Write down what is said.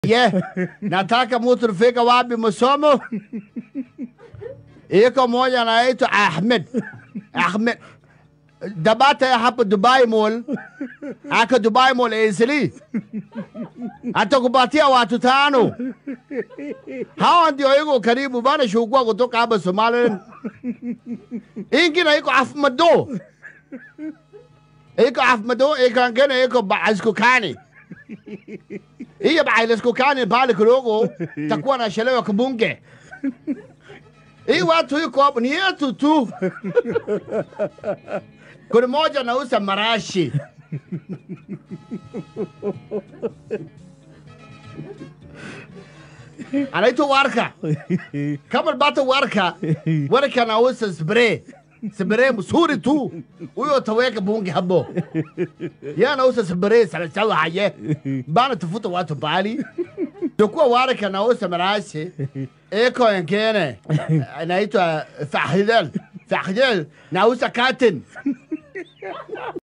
Ye, nataka mtu rafika wapi masomo? Iko moja anaitwa Ahmed. Ahmed. Dabata ya hapa Dubai Mall. Aka Dubai Mall Easily. Atakupatia watu tano. Hawa ndio iko karibu bana shukua kutoka hapa Somaliland. Ingine iko Afmado. Iko Afmado, iko ngine iko Baaskukani. Hiyo Baaskukani pale kidogo takuwa nachelewa kubunge. Hii watu iko hapo ni yetu tu. Kuna moja anauza marashi. anaitwa Warka. Kama bata Warka, Warka anauza spray. Spray mzuri tu. Huyo utaweka bunge hapo. Yeye anauza spray sana sana haye. Bana tafuta watu bali. Tukua Warka anauza marashi. Eko wengine anaitwa Fahidel. Fahidel nauza katin.